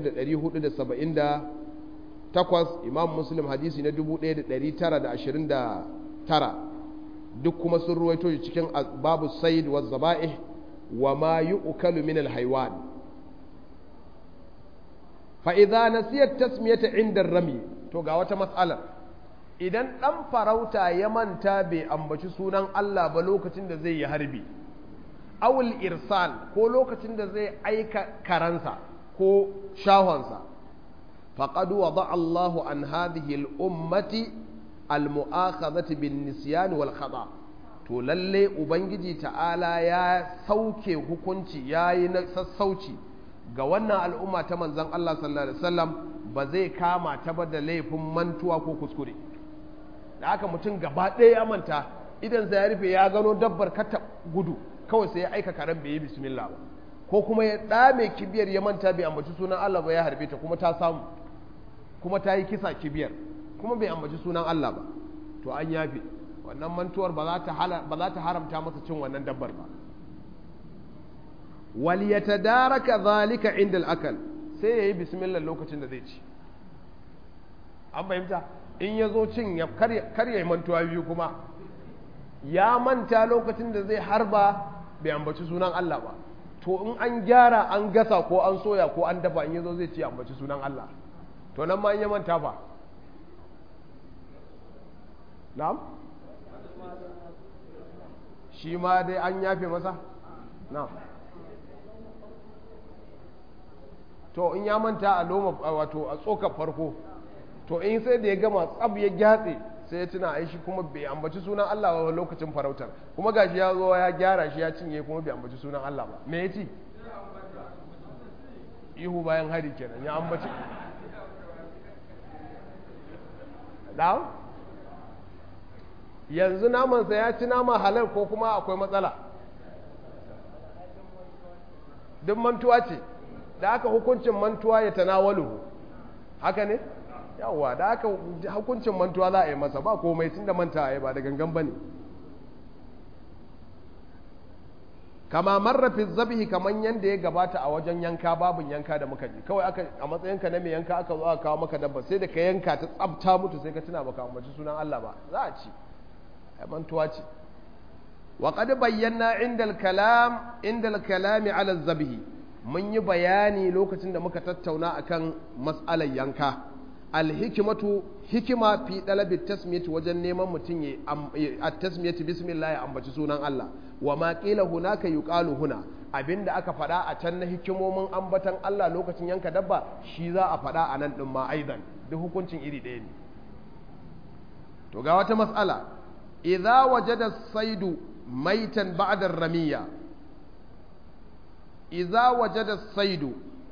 5478 Imam Muslim hadisi na 1929 duk kuma sun ruwaito shi cikin babu said wa zaba'ih wa ma yu'kalu min al-haywan fa idza nasiyat tasmiyata inda rami to ga wata mas'alar idan ɗan farauta ya manta bai ambaci sunan Allah ba lokacin da zai yi harbi awul irsal ko lokacin da zai aika karansa ko shahonsa faqad wada Allahu an hadhihi al-ummati al-mu'akhadhati bin nisyan wal khata to lalle ubangiji ta'ala ya sauke hukunci yayi na sassauci ga wannan al'umma ta manzon Allah sallallahu alaihi wasallam ba zai kama ta ba da laifin mantuwa ko kuskure da aka mutum gaba ɗaya ya manta idan ya rufe ya gano dabbar kata gudu kawai sai ya aika karen bai yi bismillah ba ko kuma ya ɗame kibiyar ya manta bai ambaci sunan Allah ba ya harbe ta kuma ta samu kuma ta yi kisa kibiyar kuma bai ambaci sunan Allah ba to an yafe wannan mantuwar ba za ta haramta masa cin wannan dabbar ba wal yatadaraka zalika inda al-akal sai yayi bismillah lokacin da zai ci an fahimta in ya zo cin ya karya mantuwa biyu kuma ya manta lokacin da zai harba bai ambaci sunan Allah ba to in an gyara an gasa ko an soya ko an dafa in ya zo zai ci ambaci sunan Allah to nan ma in ya manta fa na'am shi ma dai an yafe masa na'am to in ya manta a loma wato a tsokar farko to in sai da ya gama tsab ya gyatse sai ya tuna aishi kuma bai ambaci sunan Allah ba lokacin farautar kuma gashi ya zo ya gyara shi ya cinye kuma bai ambaci sunan Allah ba me ya ci ihu bayan hari kenan ya ambaci da yanzu namansa ya ci nama halal ko kuma akwai matsala duk mantuwa ce da aka hukuncin mantuwa ya tanawalu haka ne yawwa da aka hukuncin mantuwa za a yi masa ba komai tun da manta ya ba da gangan ba ne kama marrafi zabihi kaman yadda ya gabata a wajen yanka babin yanka da muka ji kawai aka a matsayinka na mai yanka aka zo aka kawo maka dabba sai da ka yanka ta tsabta mutu sai ka tuna baka ambaci sunan Allah ba za a ci ai mantuwa ce wa qad bayyana inda al-kalam inda al-kalami ala zabihi mun yi bayani lokacin da muka tattauna akan mas'alar yanka alhikimatu hikima fi dalabi tasmiyati wajen neman mutum ya at-tasmiyati bismillah ya ambaci sunan Allah wa ma qila hunaka yuqalu huna abinda aka faɗa a can na hikimomin ambatan Allah lokacin yanka dabba shi za a faɗa a nan din ma aidan duk hukuncin iri ɗaya ne to ga wata mas'ala idza wajada saidu maitan ba'da ramiya idza wajada saidu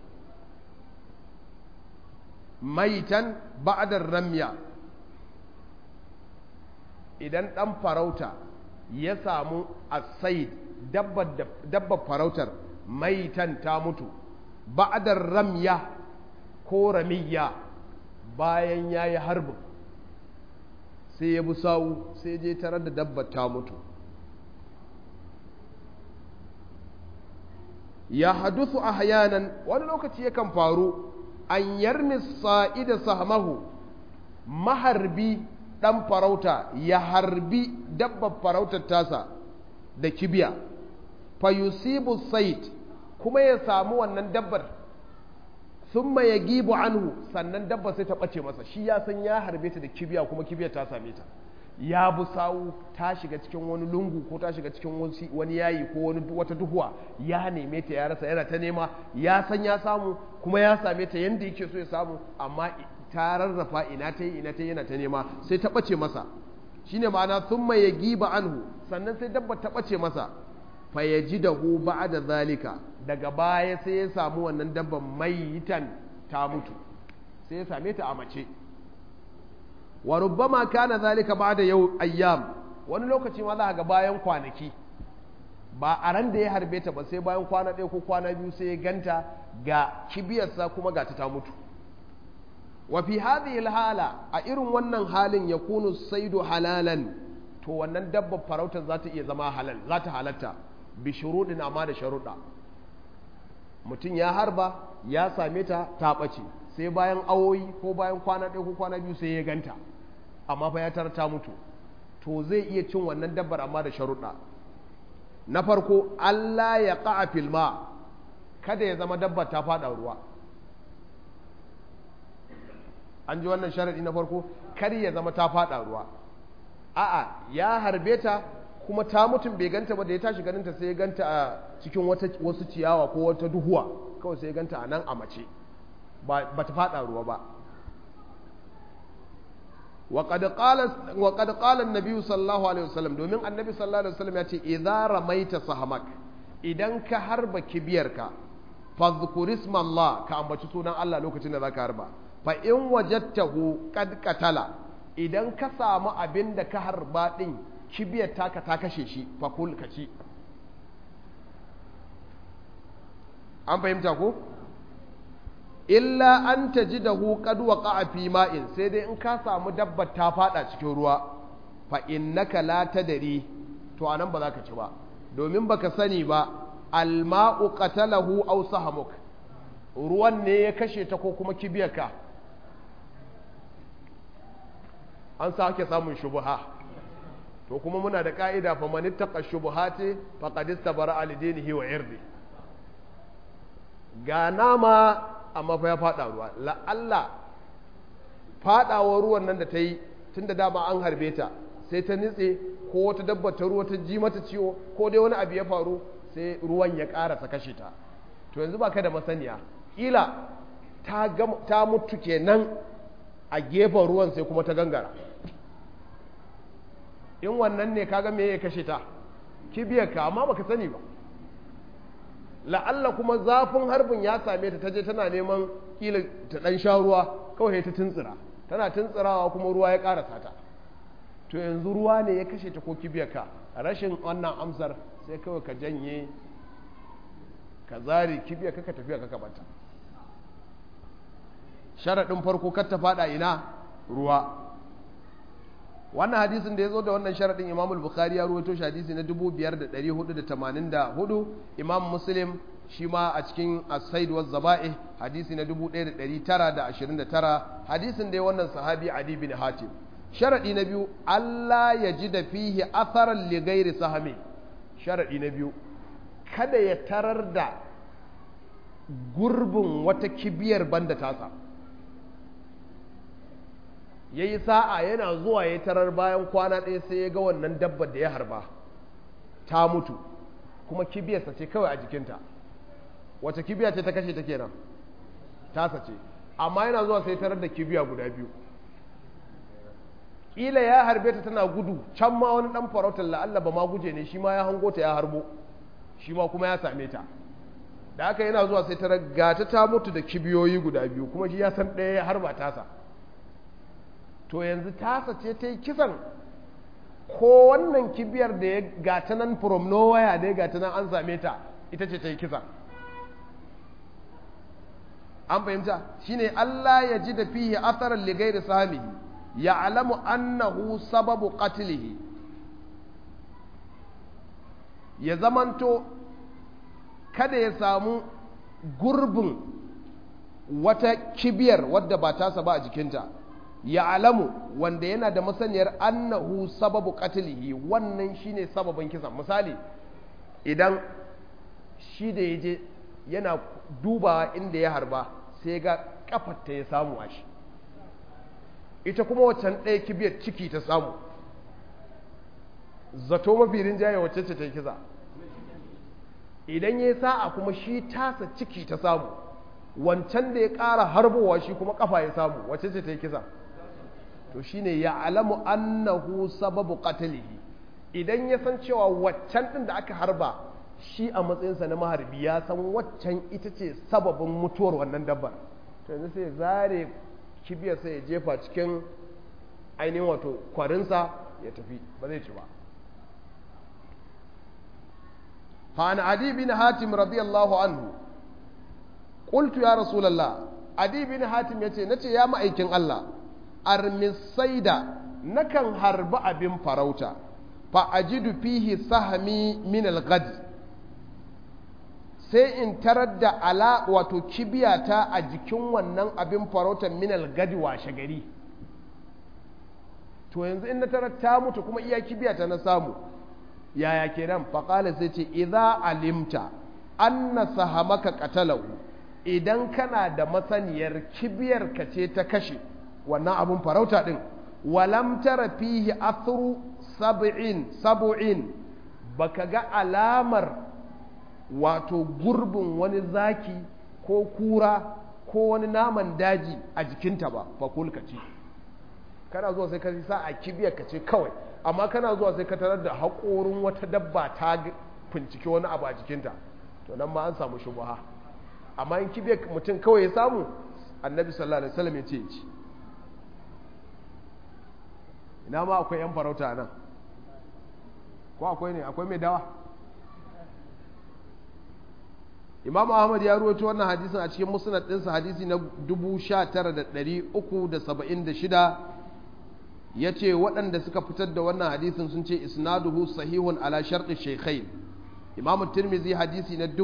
maitan ba'dar ramya idan ɗan farauta ya samu asaid dabbar farautar maitan ta mutu ba'dar ramya ko ramiya bayan ya yi harbin sai ya bi sawu sai je tarar da dabbar ta mutu ya hadusu a hayanan wani lokaci yakan faru an yarmi sa'ida sahmahu maharbi ɗan farauta ya harbi dabbar farautar tasa da kibiya fayusibu sait kuma ya samu wannan dabbar sun ya gibu anhu sannan dabbar sai ta ɓace masa shi ya san ya harbe ta da kibiya kuma kibiyar ta same ta ya bu sawu ta shiga cikin wani lungu ko ta shiga cikin wani yayi ko wani wata duhuwa ya neme ta ya rasa yana ta nema ya san ya samu kuma ya same ta yanda yake so ya samu amma ta rarrafa ina ta yi ina ta yana ta nema sai ta ɓace masa shine ma'ana thumma yagiba anhu sannan sai dabba ta ɓace masa fa yajidahu ba'da zalika daga baya sai ya samu wannan dabban mayitan ta mutu sai ya same ta a mace wa rubbama kana zalika ba'da yau ayyam wani lokaci ma za ga bayan kwanaki ba a ran da ya harbe ta ba sai bayan kwana ɗaya ko kwana biyu sai ya ganta ga kibiyarsa kuma ga ta mutu wa fi hadhihi hala a irin wannan halin yakunu saidu halalan to wannan dabbar farautar za ta iya zama halal za ta halatta bi shuruɗin amma da sharuɗa mutum ya harba ya same ta ta ɓace sai bayan awoyi ko bayan kwana ɗaya ko kwana biyu sai ya ganta amma fa ya tar ta mutu to zai iya cin wannan dabbar amma da sharuɗa na farko Allah ya ƙa'a filma kada ya zama dabbar ta faɗa ruwa an ji wannan sharaɗi na farko kar ya zama ta faɗa ruwa a'a ya harbe ta kuma ta mutum bai ganta ba da ya tashi ganinta sai ya ganta a cikin wasu ciyawa ko wata duhuwa kawai sai ya ganta a nan a mace ba ta faɗa ruwa ba وقد قال وقد قال النبي صلى الله عليه وسلم domin annabi sallallahu alaihi wasallam ya ce idza ramaita sahamak idan ka harba kibiyarka fadhkur isma Allah ka ambaci sunan Allah lokacin da zaka harba fa in wajadtahu qad qatala idan ka samu abin da ka harba din kibiyar taka ta kashe shi fa kul ka ci an fahimta ko illa an ta ji da qad waqa'a fi ma'in sai dai in ka samu dabbar ta fada cikin ruwa fa innaka la tadri to anan ba za ka ci ba domin baka sani ba alma'u qatalahu aw sahamuk ruwan ne ya kashe ta ko kuma kibiyarka an sake samun shubuha to kuma muna da ka'ida fa man ittaqa shubuhati faqad istabara al dinihi wa irdi ga nama amma fa ya fada ruwa la'alla fadawa ruwan nan da ta yi tun da dama an harbe ta sai ta nitse ko wata dabba ta ruwa ta ji mata ciwo ko dai wani abu ya faru sai ruwan ya ƙara ta kashe ta to yanzu ba ka da masaniya ƙila ta, ta mutu kenan a gefen ruwan sai kuma ta gangara in wannan ne kaga me ya kashe ta kibiyar ka amma baka sani ba la'alla kuma zafin harbin ya same ta taje tana neman kila ta dan sha ruwa kawai ta tuntsira tana tuntsirawa kuma ruwa ya karasa ta to yanzu ruwa ne ya kashe ta ko kibiyarka rashin wannan amsar sai kawai ka janye ka zari kibiyarka ka tafiya ka bata sharaɗin farko kar ta fada ina ruwa wannan hadisin da ya zo da wannan sharaɗin imam bukhari ya ruwaito shi hadisi na 5484 imam muslim shi ma a cikin as-said wa zaba'i hadisi na 1929 hadisin da ya wannan sahabi adi bin hatim sharaɗi na biyu Allah ya ji da fihi atharan li ghairi sahami sharaɗi na biyu kada ya tarar da gurbin wata kibiyar banda tasa ya yi sa'a yana zuwa ya tarar bayan kwana ɗaya sai ya ga wannan dabbar da ya harba ta mutu kuma kibiyarsa ce kawai a jikinta wace kibiya ce ta kashe ta kenan tasa ce amma yana zuwa sai tarar da kibiya guda biyu ƙila ya harbe ta tana gudu can ma wani ɗan farautar la'alla ba ma guje ne shi ma ya hango ta ya harbo shi ma kuma ya same ta da haka yana zuwa sai tarar gata ta mutu da kibiyoyi guda biyu kuma shi ya san ɗaya ya harba tasa to yanzu tasa ce ta yi kisan ko wannan kibiyar da ya gata nan from nowhere da ya gata nan an same ta ita ce ta yi kisan an fahimta shine Allah ya ji da fihi asarar ligai da samihi ya alamu annahu sababu qatlihi ya zamanto kada ya samu gurbin wata kibiyar wadda ba tasa ba a jikinta ya alamu wanda yana da masaniyar annahu sababu qatlihi wannan shine sababin kisan misali idan shi da yaje yana dubawa inda ya harba sai ga kafarta ya samu a shi ita kuma waccan ɗaya kibiyar ciki ta samu zato mafi rinjaye wacce ce ta kisa idan ya sa'a kuma shi tasa ciki ta samu wancan da ya ƙara harbowa shi kuma kafa ya samu wacce ce ta yi kisa to shine ya alamu annahu sababu qatlihi idan ya san cewa waccan din da aka harba shi a matsayinsa na maharbi ya san waccan ita ce sababin mutuwar wannan dabbar to yanzu sai zare kibiyar sai ya jefa cikin ainihin wato kwarinsa ya tafi ba zai ci ba فعن عدي بن حاتم رضي الله عنه قلت يا رسول الله عدي بن حاتم يتي نتي يا مأيكين الله armisaida nakan harba abin farauta fa ajidu fihi sahami min al-ghad sai in tarar da ala wato kibiyata a jikin wannan abin farautar min al-gadi washe gari to yanzu in na tarar ta mutu kuma iya kibiyata na samu yaya kenan fa qala sai ce idza alimta anna sahamaka qatalahu idan kana da masaniyar kibiyar ka ce ta kashe wannan abun farauta ɗin walam tara fihi athru sab'in sab'in baka ga alamar wato gurbin wani zaki ko kura ko wani naman daji a jikinta ba fakul ka ce kana zuwa sai ka sa a kibiyar ka ce kawai amma kana zuwa sai ka tarar da haƙorin wata dabba ta fincike wani abu a jikinta to nan ma an samu shubuha amma in kibiyar mutum kawai ya samu annabi sallallahu alaihi wasallam ya ce ya ci ina ma akwai yan farauta nan ko akwai ne akwai mai dawa imam ahmad ya ruwaito wannan hadisin a cikin musnad ɗinsa hadisi na 19376 ya ce waɗanda suka fitar da wannan hadisin sun ce isnaduhu sahihun ala sharɗi shekai imam tirmizi hadisi na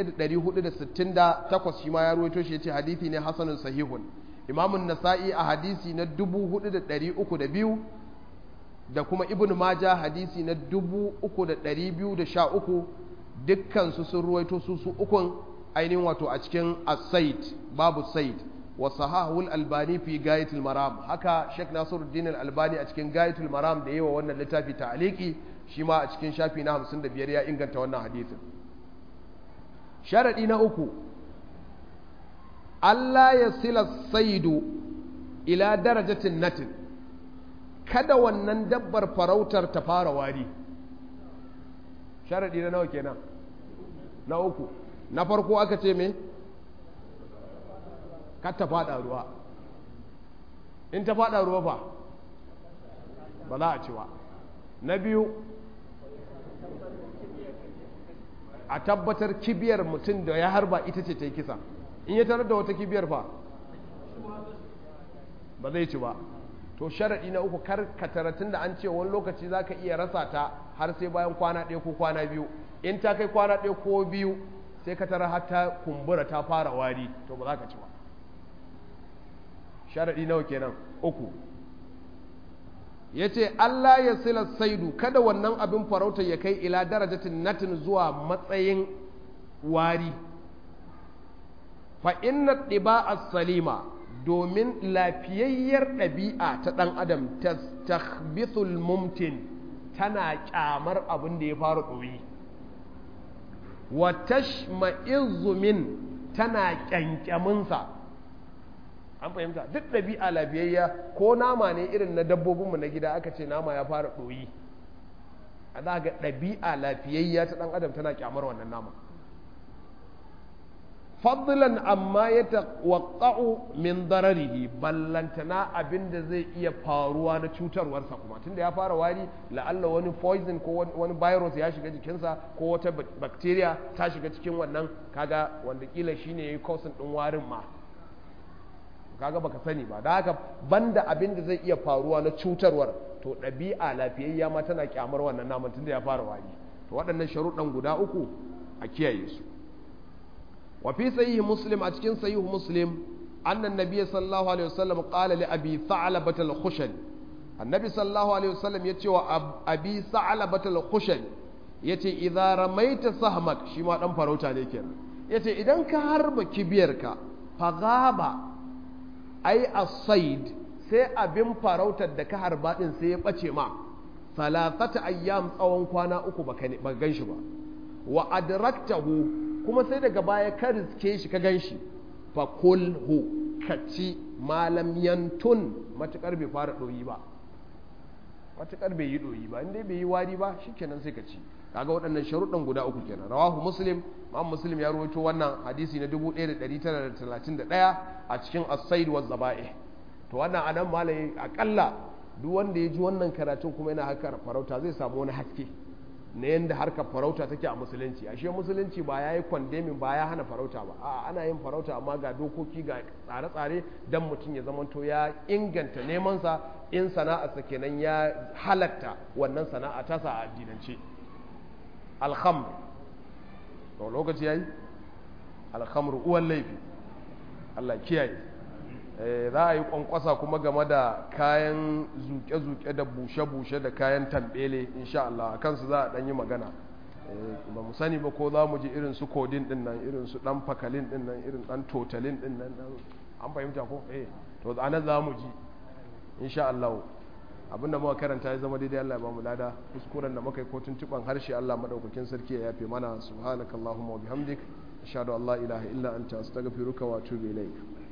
1468 shi ma ya ruwaito shi ya ce hadisi ne hasanun sahihun imam nasa'i a hadisi na 4302 da kuma ibn maja hadisi na 3213 dukkansu sun ruwaito su su ukun ainihin wato a cikin as-said babu said wa sahahul albani fi gayatul maram haka sheikh nasiruddin al-albani a cikin gayatul maram da yawa wannan littafi ta'aliki shi ma a cikin shafi na 55 ya inganta wannan hadisin sharadi na uku Allah ya sila saidu ila darajatin natin kada wannan dabbar farautar ta fara wari sharaɗi na nawa kenan na uku na farko aka ce me kar ta fada ruwa in ta fada ruwa fa ba za a ci ba na biyu a tabbatar kibiyar mutum da ya harba ita ce ta yi kisa in ya tarar da wata kibiyar fa ba zai ci ba to sharaɗi na uku kar ka taratin da an ce wani lokaci za ka iya rasa ta har sai bayan kwana ɗaya ko kwana biyu in ta kai kwana ɗaya ko biyu sai ka tara har ta kumbura ta fara wari to ba za ka ci ba sharaɗi nawa kenan uku ya ce Allah ya sila saidu kada wannan abin farauta ya kai ila darajatin natin zuwa matsayin wari fa inna ɗiba salima domin lafiyayyar ɗabi'a ta ɗan adam ta tahbithul mumtin tana ƙyamar abin da ya fara ɗoyi wa tashma'izzu min tana ƙyanƙyaminsa an fahimta duk ɗabi'a lafiyayya ko nama ne irin na dabbobinmu na gida aka ce nama ya fara ɗoyi a za ga ɗabi'a lafiyayya ta ɗan adam tana ƙyamar wannan nama fadlan amma ya tawaqqa'u min dararihi ballantana abinda zai iya faruwa na cutarwarsa kuma tunda ya fara wari la'alla wani poison ko wani virus ya shiga jikinsa ko wata bacteria ta shiga cikin wannan kaga wanda kila shine yayi cause din warin ma kaga baka sani ba da haka banda abinda zai iya faruwa na cutarwar to ɗabi'a lafiyayya ma tana kyamar wannan naman tunda ya fara wari to waɗannan sharuɗan guda uku a kiyaye su وفي صحيح مسلم أتكن صحيح مسلم أن النبي صلى الله عليه وسلم قال لأبي ثعلبة الخشن النبي صلى الله عليه وسلم يتي أبي ثعلبة الخشن يتي إذا رميت سهمك شما دم فروتا لكن يتي إذا كهرب كبيرك فغاب أي الصيد sai abin farautar da ka harba din sai ya ɓace ma salasata ayyam tsawon kwana uku ba gan shi ba wa adraktahu kuma sai daga baya ka riske shi ka gan shi fa kulhu ka ci malam yantun matukar bai fara ɗoyi ba matukar bai yi ɗoyi ba inda bai yi wari ba shikenan sai ka ci kaga waɗannan sharuɗan guda uku kenan rawahu muslim imam muslim ya rawaito wannan hadisi na 1931 a cikin as-said wa zaba'ih to wannan anan malai akalla duk wanda ya ji wannan karatun kuma yana haka farauta zai samu wani haske na yadda harkar farauta take a musulunci ashe musulunci ba ya yi kwandemin ba ya hana farauta ba a ana yin farauta amma ga dokoki ga tsare-tsare don mutum ya zamanto ya inganta nemansa in sana'arsa kenan ya halatta wannan sana'a tasa a addinance alhamr to lokaci yayi alhamr uwan laifi Allah kiyaye za a yi kwankwasa kuma game da kayan zuke-zuke da bushe-bushe da kayan tambele insha Allah a kansu za a ɗanyi magana ba mu sani ba ko za mu ji irin su kodin din nan irin su ɗan fakalin din nan irin ɗan totalin din nan an fahimta ko eh to a nan za mu ji insha Allah abinda muka karanta ya zama daidai Allah ya bamu lada kuskuren da muka yi ko tuntuban harshe Allah madaukakin sarki ya yafe mana subhanakallahumma wa bihamdik ashhadu an la ilaha illa anta astaghfiruka wa atubu ilaik